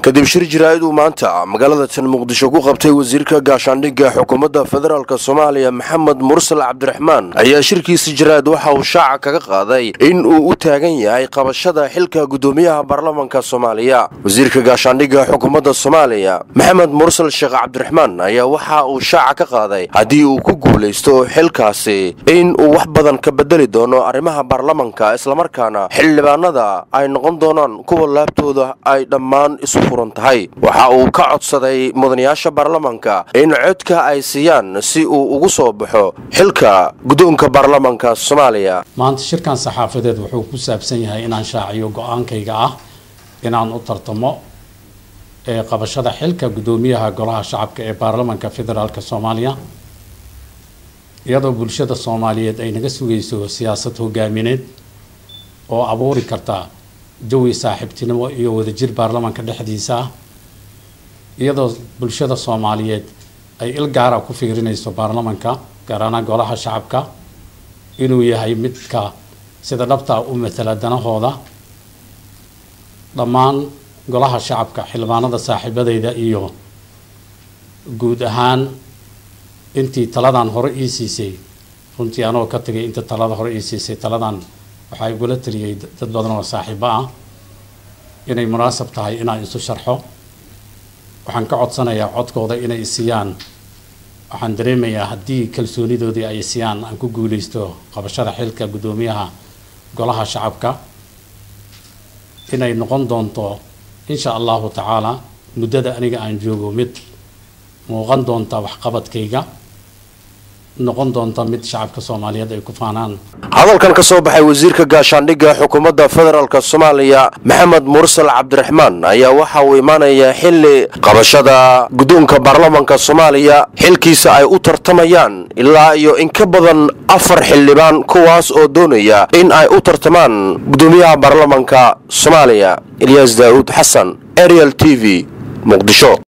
kadib shir jaraa'id uu maanta magaalada tan muqdisho ku qabtay wasiirka gaashaandhigga xukuumadda federaalk soomaaliya maxamed mursal cabdiraxmaan ayaa shirkiisa jaraa'id waxa uu shaaca kaga qaaday in uu u taagan yahay qabashada xilka guddoomiyaha baarlamanka soomaaliya wasiirka gaashaandhigga xukuumadda soomaaliya maxamed mursal sheekh cabdiraxmaan ayaa waxa uu shaaca ka qaaday haddii uu ku guulaysto xilkaasi in uu wax badan ka bedeli doono arrimaha baarlamanka islamarkaana xildhibaanada ay noqon doonaan kuwa laabtooda ay dhammaan isu furan tahay waxa uu ka codsaday mudanayaasha baarlamanka in codka ay siiyaan si uu ugu soo baxo xilka guddoonka baarlamanka soomaaliya maanta shirkan saxaafadeed wuxuu ku saabsan yahay inaan shaaciyo go-aankayga ah inaan u tartamo ee qabashada xilka guddoomiyaha golaha shacabka ee baarlamanka federaalk soomaaliya iyadoo bulshada soomaaliyeed ay naga sugayso siyaasad hogaamineed oo abuuri karta jawi saaxiibtinimo iyo wadajir baarlamanka dhexdiisa ah iyadoo bulshada soomaaliyeed ay il gaara ku fiirinayso baarlamanka gaar ahaan golaha shacabka inuu yahay midka sida dhabtaa u matala danahooda dhammaan golaha shacabka xildhibaanada saaxiibadeyda iyo guud ahaan intii taladan hore ii siisay runtii anoo ka tagay inta talada hore ii siisay taladan waxaa igula taliyay dad badan oo saaxiibo ah inay munaasab tahay inaan isu sharxo waxaan ka codsanayaa codkooda inay isiyaan waxaan dareemayaa haddii kalsoonidoodii ay isiyaan aan ku guuleysto qabashada xilka guddoomiyaha golaha shacabka inay noqon doonto insha allahu tacaala muddada aniga aan joogo mid muuqan doonta waxqabadkayga noqon doonta mid shacabka soomaaliyeed ay ku faanaan hadalkan ka soo baxay wasiirka gaashaandhigga xukuumadda federaalk soomaaliya maxamed mursal cabdiraxmaan ayaa waxa uu imaanayaa xili qabashada guddoonka baarlamanka soomaaliya xilkiisa ay u tartamayaan ilaa iyo in ka badan afar xildhibaan kuwaas oo doonaya in ay u tartamaan guddoomiyaha baarlamanka soomaaliya ilyaas daa'uud xasan ariel t v muqdisho